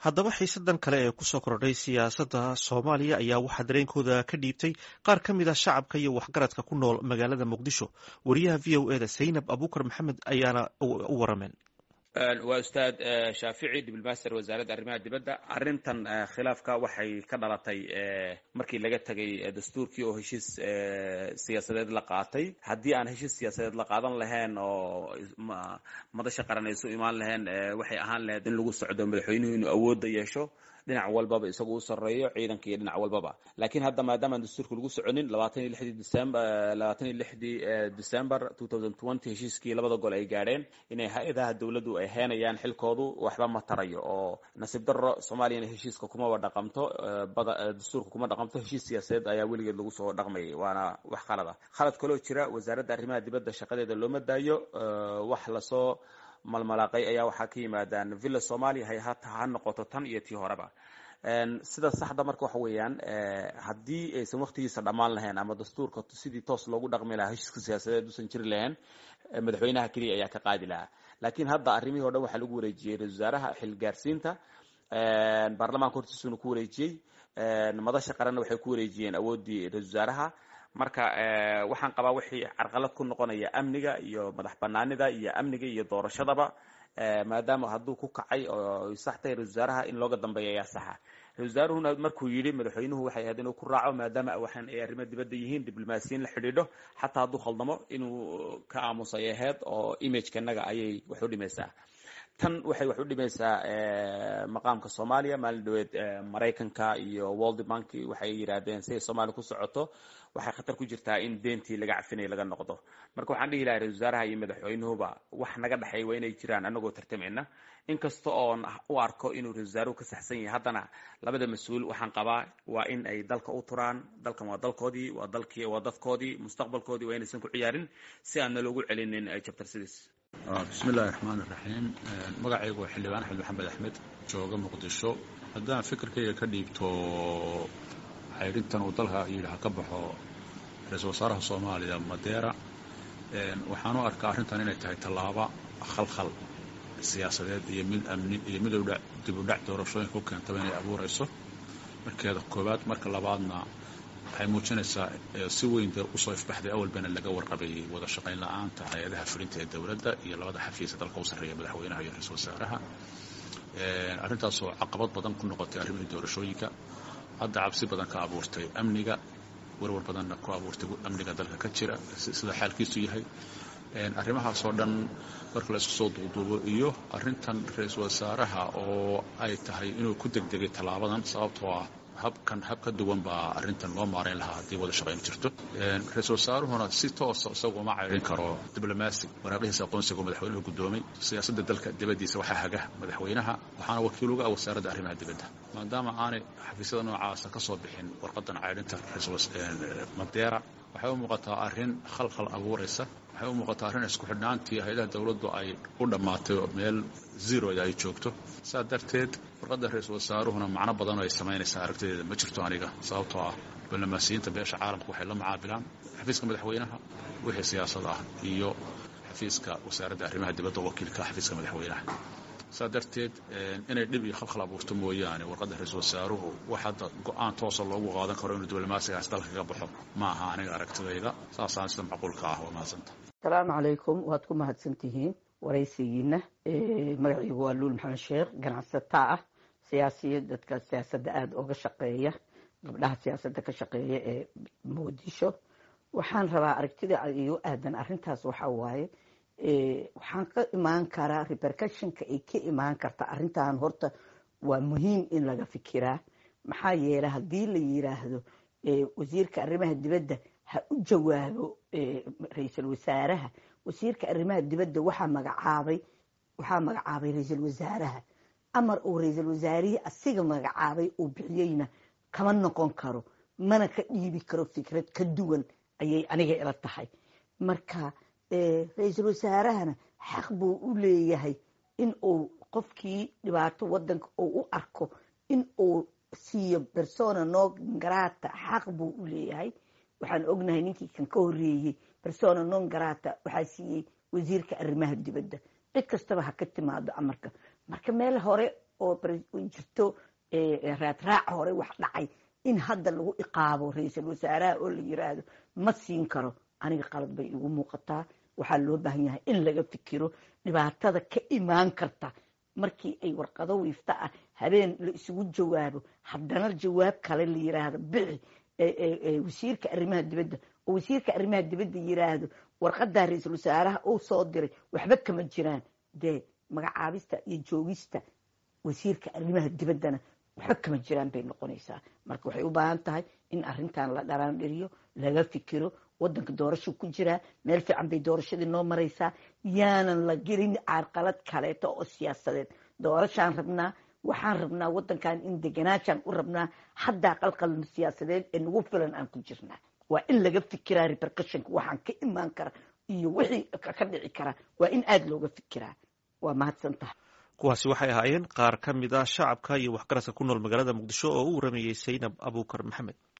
haddaba xiisadan kale ee kusoo kordhay siyaasadda soomaaliya ayaa waxaa dareenkooda ka dhiibtay qaar ka mid a shacabka iyo waxgaradka ku nool magaalada muqdisho wariyaha v o eda zaynab abuukar maxamed ayaana u warameen waa ustaad shaafici diblomaster wasaaradda arrimaha dibadda arrintan khilaafka waxay ka dhalatay markii laga tegay dastuurkii oo heshiis siyaasadeed la qaatay haddii aan heshiis siyaasadeed la qaadan lahayn oo madasha qaran ay isu imaan lahayn waxay ahaan lahayd in lagu socdo madaxweynuhu inuu awoodda yeesho dhinac walbaba isagu u sarreeyo ciidanka iyo dhinac walbaba laakiin hadda maadaamaan dastuurka lagu soconin labaatan iyo lixdii december labaatan iyo lixdii december two thousand twenty heshiiskii labada gol ay gaadheen inay hay-adaha dowladdu ay heenayaan xilkoodu waxba ma tarayo oo nasiib darro soomaaliyana heshiiska kumaba dhaqamto dastuurka kuma dhaqamto heshiis siyaasadeed ayaa weligeed lagu soo dhaqmayay waana wax khalada khalad kaloo jira wasaaradda arrimaha dibadda shaqadeeda looma daayo wax lasoo malmalaaqay ayaa waxaa ka yimaadaan villa somalia hay hata ha noqoto tan iyo tii horeba sida saxda marka waxa weeyaan haddii aysan waktigiisa dhammaan lahayn ama dastuurka sidii toos loogu dhaqmi lahaa heshiiska siyaasadeed usan jiri lahayn madaxweynaha keliya ayaa ka qaadi lahaa laakiin hadda arrimihii o dhan waxaa lagu wareejiyey ra-isul wasaaraha xilgaarsiinta baarlamaanka hortiisuna ku wareejiyey madasha qaranna waxay ku wareejiyeen awooddii ra-isul wasaaraha marka waxaan qabaa wixii carqalad ku noqonaya amniga iyo madax banaanida iyo amniga iyo doorashadaba maadaama hadduu ku kacay oo sax tahay ra-isul wasaaraha in looga dambeeya ayaa saxa ra-isul wasaaruhuna markuu yidhi madaxweynuhu waxay ahayd inuu ku raaco maadaama waxaan ay arrimo dibadda yihiin diblomaasiyiin la xidhiidho xataa hadduu khaldamo inuu ka aamusay ahayd oo imagekanaga ayay wax u dhimaysaa tan waxay wax u dhimaysaa maqaamka soomaaliya maalin dhaweed maraykanka iyo world bank waxay yidhaahdeen siday soomaaliya ku socoto waxay khatar ku jirtaa in deentii laga cafinaya laga noqdo marka waxaan dhihi lahay ra-isul wasaaraha iyo madaxweynuhuba wax naga dhexeey waa inay jiraan anagoo tartamayna inkasta oon u arko inuu ra-isul wasaaruhu ka saxsan yahay haddana labada mas-uul waxaan qabaa waa in ay dalka u turaan dalkan waa dalkoodii waa dalkii waa dadkoodii mustaqbalkoodii waa inaysan ku ciyaarin si aan naloogu celinin jabtarsidiis bismi illaahi raxmaan iraxiim magacaygu waa xildhibaan axmed maxamed axmed jooga muqdisho haddaan fikirkayga ka dhiibto xaydhintan uu dalka yidhi ha ka baxo ra-iisul wasaaraha soomaaliya madeera waxaan u arkaa arrintan inay tahay tallaaba khalkhal siyaasadeed iyo mid amni iyo mid dib u dhac doorashooyinka u keentaba inay abuurayso markeeda koowaad marka labaadna waxay muujinaysaa si weyn dee usoo ifbaxday awalbana laga warqabayay wada shaqayn la-aanta hay-adaha fulinta ee dowladda iyo labada xafiisa dalka u sarreeya madaxweynaha iyo ra-iisul wasaaraha arrintaasoo caqabad badan ku noqotay arrimihii doorashooyinka hadda cabsi badan ka abuurtay amniga warwar badanna ku abuurtay amniga dalka ka jira sida xaalkiisu yahay arrimahaasoo dhan marka la isku soo duuduubo iyo arrintan ra-iisul wasaaraha oo ay tahay inuu ku degdegay tallaabadan sababtoo ah habkan hab ka duwan baa arrintan loo maarayn lahaa haddii wada shaqayn jirto ra-iisul wasaaruhuna si toosa isagu uma cayrin karo diblomaasi waraaqihiisa aqoonsiga madaxweynuhu guddoomay siyaasadda dalka dibaddiisa waxaa haga madaxweynaha waxaana wakiil uga ah wasaaradda arrimaha dibadda maadaama aanay xafiisyada noocaasa ka soo bixin warqadan cayrinta madeera waxay u muuqataa arrin khalkhal abuuraysa waxay u muuqataa arrin isku xidhnaantii hay-adaha dowladdu ay u dhammaatay oo meel zeroda ay joogto saa darteed warqadda ra-iisul wasaaruhuna macno badan oo ay samaynaysaa aragtideeda ma jirto aniga sababtoo ah diblomaasiyiinta beesha caalamka waxay la macaabilaan xafiiska madaxweynaha wixii siyaasad ah iyo xafiiska wasaaradda arrimaha dibadda wakiilka xafiiska madaxweynaha saa darteed inay dhib iyo khalkhal abuurto mooyaane warqadda ra-iisul wasaaruhu wax hadda go-aan toosa loogu qaadan karo inuu diblomaasigaas dalka kaga baxo ma aha aniga aragtidayda saasaan sida macquulka ah waa mahadsanta asalaamu calaykum waad ku mahadsan tihiin waraysigiina magaciigu waa luul maxamed sheekh ganacsataa ah siyaasiya dadka siyaasadda aada uga shaqeeya gabdhaha siyaasadda ka shaqeeya ee muqdisho waxaan rabaa aragtida igu aadan arrintaas waxa waaye waxaan ka imaan karaa repercussionka ay ka imaan karta arrintan horta waa muhiim in laga fikiraa maxaa yeelay haddii la yiraahdo wasiirka arrimaha dibadda ha u jawaabo ra-iisul wasaaraha wasiirka arrimaha dibadda waxaa magacaabay waxaa magacaabay ra-iisul wasaaraha amar uu ra-iisul wasaarihii asiga magacaabay uu bixiyeyna kama noqon karo mana ka dhiibi karo fikrad ka duwan ayay aniga ila tahay marka ra-iisul wasaarahana xaq buu u leeyahay in uu qofkii dhibaato wadanka uu u arko in uu siiyo persona non grata xaq buu u leeyahay waxaan ognahay ninkii kan ka horeeyey persona non grata waxaa siiyey wasiirka arrimaha dibadda cid kastaba ha ka timaado amarka marka meel hore oo jirto raadraac hore wax dhacay in hadda lagu iqaabo ra-iisul wasaaraha oo la yiraahdo ma siin karo aniga qalad bay igu muuqataa waxaa loo baahan yahay in laga fikiro dhibaatada ka imaan karta markii ay warqado wiifta ah habeen la isugu jawaabo haddana jawaab kale la yiraahdo bixi wasiirka arrimaha dibadda oo wasiirka arrimaha dibadda yiraahdo warqadaa ra-iisul wasaaraha uu soo diray waxba kama jiraan dee magacaabista iyo joogista wasiirka arrimaha dibaddana waxba kama jiraan bay noqonaysaa marka waxay u baahan tahay in arintan la dharaandhiriyo laga fikiro wadanka doorasho ku jiraa meel fiican bay doorashadii noo maraysaa yaanan la gelin carqalad kaleeto oo siyaasadeed doorashaan rabnaa waxaan rabnaa wadankan in deganaashaan u rabnaa haddaa qalqal siyaasadeed ee nagu filan aan ku jirnaa waa in laga fikiraa repercussionka waxaan ka imaan kara iyo wixii ka dhici kara waa in aada looga fikiraa waa mahadsan tahay kuwaasi waxay ahaayeen qaar ka mid ah shacabka iyo waxgaradka ku nool magaalada muqdisho oo u waramayey saynab abuukar maxamed